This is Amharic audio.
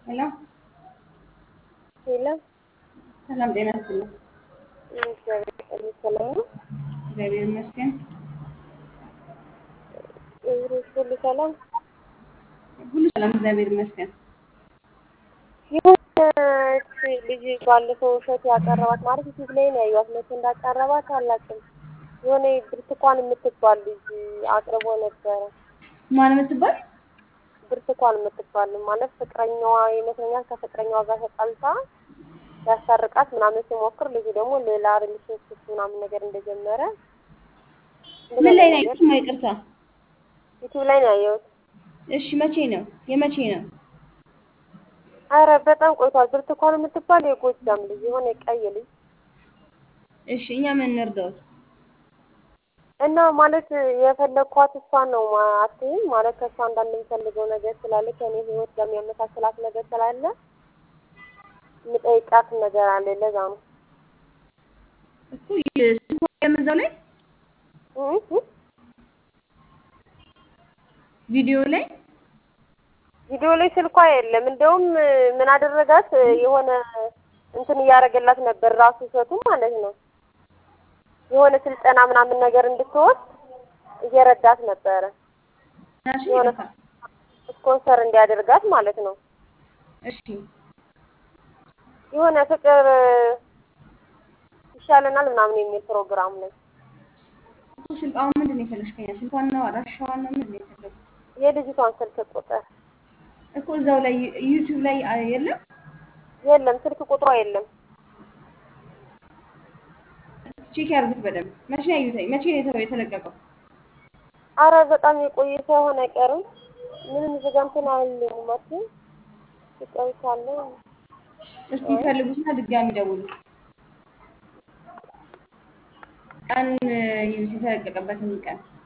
ሄሎ የለም ሰላም ጤና ይስጥልኝ። እግዚአብሔር ሰላም ነው። እግዚአብሔር ይመስገን። እግሮች ሁሉ ሰላም። ሁሉ ሰላም እግዚአብሔር ይመስገን። የሆነች ልጅ ባለፈው እሸት ያቀረባት ማለት ዩቲዩብ ላይ ነው ያዩት። መቼ እንዳቀረባት አላውቅም። የሆነ ብርቱካን የምትባል ልጅ አቅርቦ ነበረ። ማን የምትባል ብርቱካን የምትባል ማለት ፍቅረኛዋ ይመስለኛል ከፍቅረኛዋ ጋር ተጣልታ ያስታርቃት ምናምን ሲሞክር ልጁ ደግሞ ሌላ ሪሌሽንሽፕ ምናምን ነገር እንደጀመረ ምን ላይ ነው ያዩት? ማ ይቅርታ። ዩቲዩብ ላይ ነው ያየሁት። እሺ መቼ ነው? የመቼ ነው? አረ በጣም ቆይቷል። ብርቱካን የምትባል የጎጃም ልጅ የሆነ ቀይ ልጅ እሺ እኛ ምን እንርዳውት? እና ማለት የፈለግኳት እሷን ነው አትይም ማለት ከእሷ አንዳንድ የምፈልገው ነገር ስላለ ከእኔ ህይወት ጋር የሚያመሳስላት ነገር ስላለ የምጠይቃት ነገር አለ። ለዛ ነው እኮ ስልኳ የምዛው ላይ እ እ ቪዲዮ ላይ ቪዲዮ ላይ ስልኳ የለም። እንደውም ምን አደረጋት የሆነ እንትን እያደረገላት ነበር ራሱ እሸቱ ማለት ነው የሆነ ስልጠና ምናምን ነገር እንድትወስድ እየረዳት ነበረ። ናሽ የሆነ ይቅርታ። ስፖንሰር እንዲያደርጋት ማለት ነው። እሺ የሆነ ፍቅር ይሻለናል ምናምን የሚል ፕሮግራም ላይ እኮ ስልክ አሁን ምንድን ነው የፈለግሽ ከኛ? ስልኳን ነው አድራሻዋን ነው ምንድን ነው የፈለግሽ? የልጅቷን ስልክ ቁጥር እኮ እዛው ላይ ዩቲዩብ ላይ አ- የለም የለም፣ ስልክ ቁጥሯ የለም። ቼክ ያርጉት በደንብ። መቼ ነው ያዩት? መቼ ነው የተው- የተለቀቀው? አረ በጣም የቆየ ሳይሆን አይቀርም። ምንም እዚህ ጋር እንትን አይልም ማለት ይቀርሳለ እስቲ ፈልጉትና ድጋሚ ደውሉ። ቀን ይዩት፣ የተለቀቀበትን ቀን